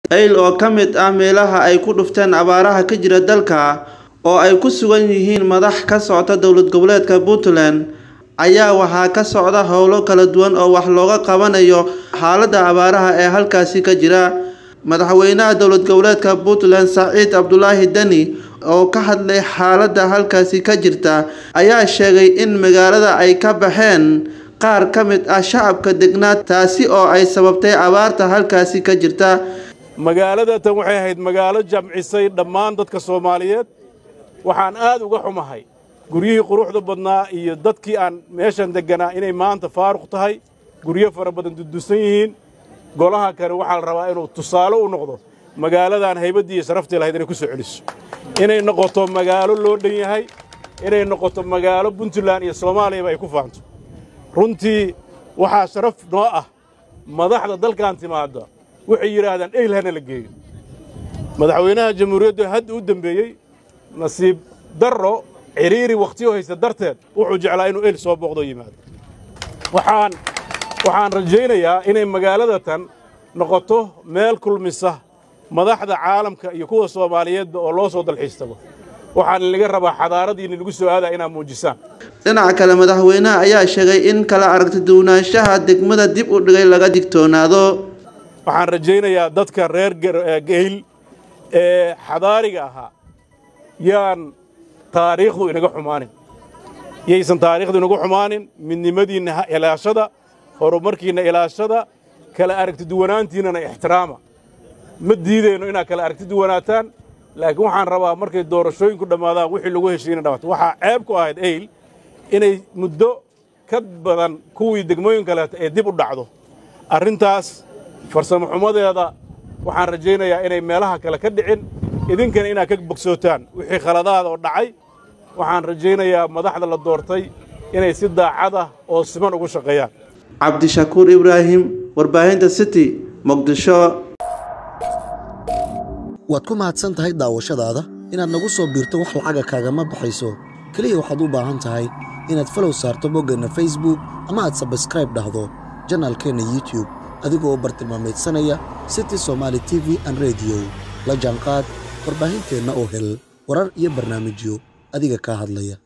eyl oo ka mid ah meelaha ay ku dhufteen abaaraha ka jira dalka oo ay ku sugan yihiin madax ka socota dowlad goboleedka puntland ayaa waxaa ka socda howlo kala duwan oo wax looga qabanayo xaaladda abaaraha ee halkaasi ka jira madaxweynaha dowlad goboleedka puntland saciid cabdulaahi deni oo ka hadlay xaaladda halkaasi ka jirta ayaa sheegay in magaalada ay ka baxeen qaar ka mid ah shacabka degnaa taasi oo ay sababtay abaarta halkaasi ka jirta magaalada tan waxay ahayd magaalo jamcisay dhammaan dadka soomaaliyeed waxaan aad uga xumahay guryihii quruxda badnaa iyo dadkii aan meeshan degganaa inay maanta faaruq tahay guryo fara badan dudusan yihiin golaha kale waxaa la rabaa inuu tusaale u noqdo magaaladan haybaddii iyo sharaftii lahayd inay ku soo celiso inay noqoto magaalo loo dhan yahay inay noqoto magaalo puntland iyo soomaaliyaba ay ku faanto runtii waxaa sharaf noo ah madaxda dalkan timaadda waxay yidhaahdaan eyl hana la geeyo madaxweynaha jamhuuriyaddu hadda u dembeeyey nasiib darro cidhiiri wakhtiyo haysta darteed wuxuu jeclaa inuu eyl soo booqdo yimaado waxaan waxaan rajaynayaa inay magaalada tan noqoto meel kulmisa madaxda caalamka iyo kuwa soomaaliyeedba oo loo soo dalxiistabo waxaan laga rabaa xadaaradiina lagu soo aadaa inaad muujisaan dhinaca kale madaxweynaha ayaa sheegay in kala aragti duwanaanshaha degmada dib u dhigay laga digtoonaado waxaan rajaynayaa dadka reer geyl ee xadaariga ahaa yaan taariikhdu inaga xumaanin yaysan taariikhdu inagu xumaanin midnimadiinna ilaashada horumarkiinna ilaashada kala aragti duwanaantiinnana ixtiraama ma diidayno inaad kala aragti duwanaataan laakiin waxaan rabaa markay doorashooyinku dhammaadaan wixii lagu heshiina dhamaato waxaa ceeb ku ahayd eyl inay muddo ka badan kuwii degmooyin kaleeta ee dib u dhacdo arrintaas farsamo xumadeeda waxaan rajaynayaa inay meelaha kale ka dhicin idinkana inaad ka bogsootaan wixii khaladaada oo dhacay waxaan rajaynayaa madaxda la doortay inay si daacad ah oo siman ugu shaqeeyaan cabdishakuur ibraahim warbaahinta city muqdisho waad ku mahadsan tahay daawashadaada inaad nagu soo biirto wax lacaga kaagama baxayso keliya waxaad u baahan tahay inaad falow saarto boggeenna facebook ama aad sabskraib dhahdo janaalkeenna youtube adigoo u bartilmaamaydsanaya city somaali t v an rediyo la jaanqaad warbaahinteenna oo hel warar iyo barnaamijyo adiga kaa hadlaya